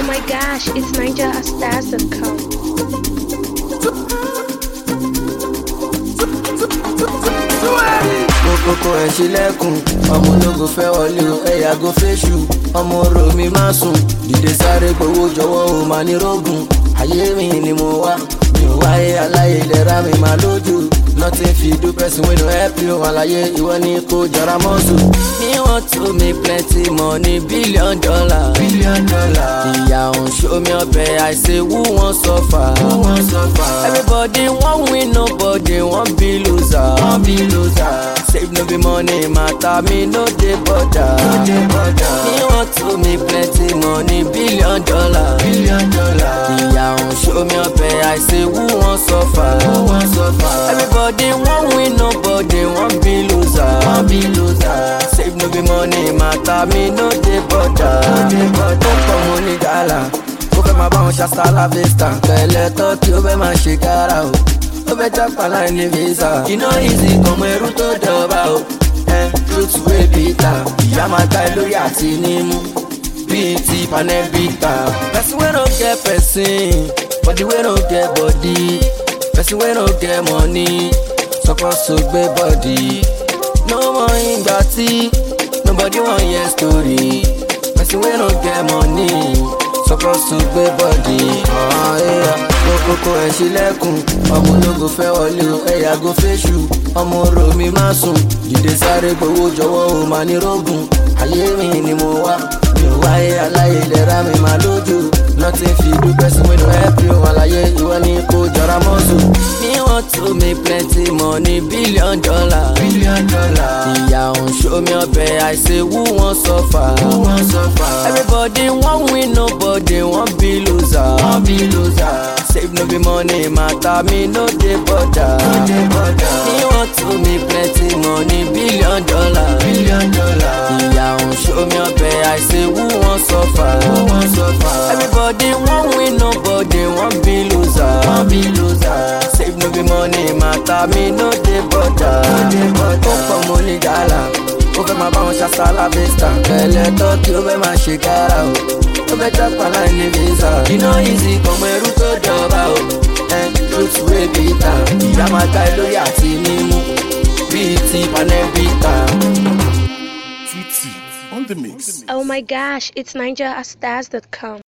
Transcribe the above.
my gosh, it's NigerStars.com. kókókó ẹ̀ ṣílẹ̀kùn ọmọ ológo fẹ́ wọlé o ẹ̀yà go fẹ́ṣù ọmọ orò mi má sùn dìde sáré gbowó jọ̀wọ́ o máa ní rógùn ayé mi ni mo wá mi ò wáyé aláyé ìlera mi máa lójú nothing fit do person wey no help you àlàyé ìwọ ni kò jọra mọ́sù. me want to make plenty money billion dollar. billion dollar. ìyá òun ṣó mi ọbẹ̀ I say who wan suffer. who wan suffer. everybody wan win nobody wan be loser. wan be loser. save no be money matter me no dey bother. no dey bother. me want to make plenty money billion dollar. billion dollar. ìyá òun ṣó mi ọbẹ̀ I say who wan suffer. who wan suffer. everybody wan win nobody wan be loser. wan be loser. save no be money matter me no dey bother. no dey bother. ó pọ̀ mo ní gàlà ó fẹ́ máa bá wọn ṣàṣàlà vista pẹ̀lẹ́ tó tí ó fẹ́ máa ṣe kára o ó fẹ́ jápa láì ní visa iná easy ọmọ ẹrú tó dọ̀ba o ẹ truth wey bitter ìyá máa ta ẹ lórí àti nímú bíi ti panẹ́bíkà. person wey no get person body wey no get body person wey no get money suppose to gbé body no mọ ìgbà tí nobody wan hear story person wey no get money suppose to gbé body. kókókó ẹ̀ ṣílẹ̀kùn ọmọ ológo fẹ́ wọlé o ẹ̀yà go fẹ́ṣù ọmọ orò mi má sùn dìde sáré gbowó jọ̀wọ́ o máa ní rógùn ayé mi ni mo wá mi ò wáyé aláyé ìlera mi máa lójú nothing fit do person wey no help you àlàyé ìwọ ni kò jọra mọ́sù. me want to make plenty money billion dollar. billion dollar. ìyá òun ṣó mi ọbẹ̀ I say who wan suffer. who wan suffer. everybody wan win nobody wan be loser. wan be loser. save no be money matter me no dey bother. no dey bother. me want to make plenty money billion dollar. billion dollar. ìyá òun ṣó mi ọbẹ̀ I say who wan suffer. who wan suffer. everybody wan win nobody wan be loser. wan be loser. save no be money matter me no dey bother. no dey bother. ó pọ̀ mo ní gàlà ó fẹ́ máa bá wọn ṣàṣàlà vista pẹ̀lẹ́ tó kí ó fẹ́ máa ṣe kára o ó fẹ́ jápa láì ní visa iná easy ọmọ ẹrú tó dọ̀ba o ẹ truth wey bitter ìyá máa ta ẹ lórí àti nímú bíi ti panẹ́bíkà. Tutti on the mix. Oh my gosh, it's NigerStars.com.